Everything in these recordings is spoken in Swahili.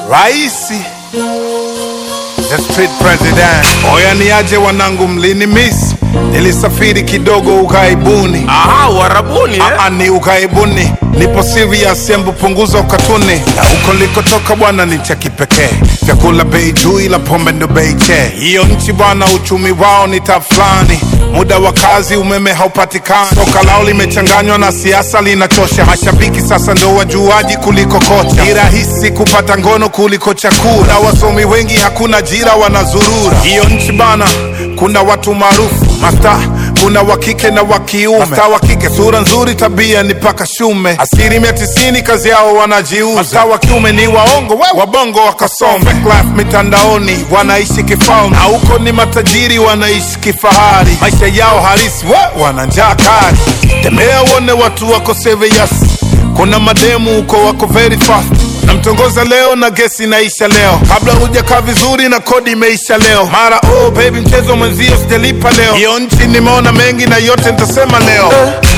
Raisi the street president. Oya niaje wanangu, mlini miss, nilisafiri kidogo ukaibuni. Aha, Uarabuni eh? Aa, ni ukaibuni, nipo serious, embu punguza ukatuni. Na huko likotoka bwana ni cha kipekee, vyakula bei juu, ila pombe ndo bei che. Hiyo nchi bwana, uchumi wao ni tafulani, muda wa kazi, umeme haupatikani, soka lao limechanganywa na siasa, linachosha. Mashabiki sasa ndo wajuaji kuliko kocha, ni rahisi kupata ngono kuliko chakula, na wasomi wengi hakuna ajira, wanazurura. Hiyo nchi bana, kuna watu maarufu masta kuna wa kike na wa kiume. Masta wa kike sura nzuri, tabia ni paka shume. Asilimia tisini kazi yao wanajiuza. Masta wa kiume ni waongo, we wabongo wakasome. Fake life mitandaoni wanaishi kifalme, na huko ni matajiri wanaishi kifahari. Maisha yao halisi we wana njaa kali. Tembea uone watu wako serious. Kuna mademu huko wako very fast namtongoza leo na gesi inaisha leo, kabla hujakaa vizuri na kodi imeisha leo. Mara oh baby, mchezo mwenzio sijalipa leo. Hiyo nchi nimeona mengi na yote nitasema leo.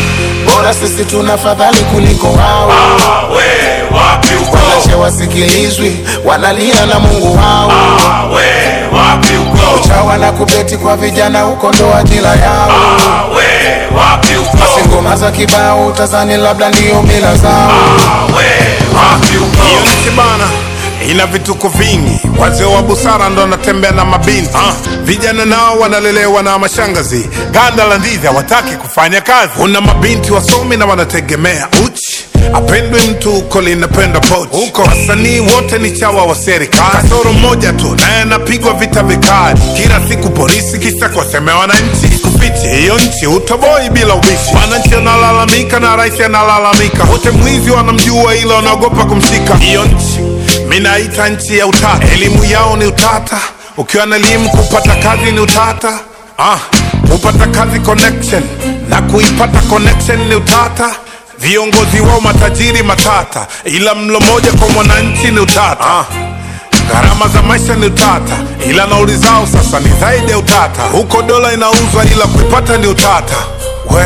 bora sisi tuna fadhali kuliko wao Ah, we, wapi uko? wanache wasikilizwi wanalia na mungu wao Ah, we, wapi uko? chawa na kubeti kwa vijana huko ndo ajira yao Ah, we, wapi si uko? ngoma za kibao utazani labda ndiyo mila zao Ah, we, wapi Hiyo uko? nchi bana ina vituko vingi, wazee wa busara ndo wanatembea na mabinti ah. Vijana nao wanalelewa na mashangazi, ganda la ndizi hawataki kufanya kazi. Kuna mabinti wasomi na wanategemea uchi apendwe mtu huko linapenda pochi huko. Wasanii wote ni chawa wa serikali, kasoro mmoja tu naye anapigwa vita vikali kila siku, polisi kisa kuwasemea wananchi. Kufichi hiyo nchi utoboi bila ubishi, wananchi wanalalamika na rais analalamika, wote mwizi wanamjua, ila wanaogopa kumshika. Hiyo nchi minaita nchi ya utata, elimu yao ni utata. Ukiwa na elimu kupata kazi ni utata. Ah, kupata kazi connection na kuipata connection ni utata. Viongozi wao matajiri matata, ila mlo moja kwa mwananchi ni utata. Ah, gharama za maisha ni utata, ila nauli zao sasa ni zaidi ya utata. Huko dola inauzwa, ila kuipata ni utata. We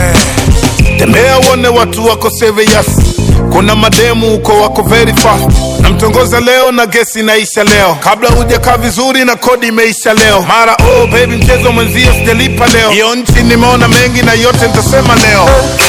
tembea uone watu wako serious. Kuna mademu huko wako very fast. Namtongoza leo na gesi inaisha leo, kabla hujakaa vizuri na kodi imeisha leo. Mara oh baby, mchezo mwenzio sijalipa leo. Hiyo nchi nimeona mengi na yote nitasema leo.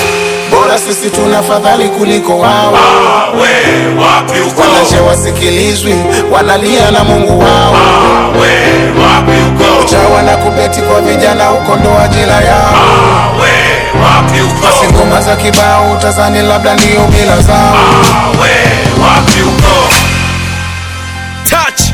bora sisi tuna fadhali kuliko wao Ah, we, wapi uko? wanache wasikilizwi wanalia na mungu wao Ah, we, wapi uko? chawa na kubeti kwa vijana huko ndo ajira yao Ah, we, wapi si uko? ngoma za kibao utazani labda ndiyo mila zao Ah, we, wapi uko? touch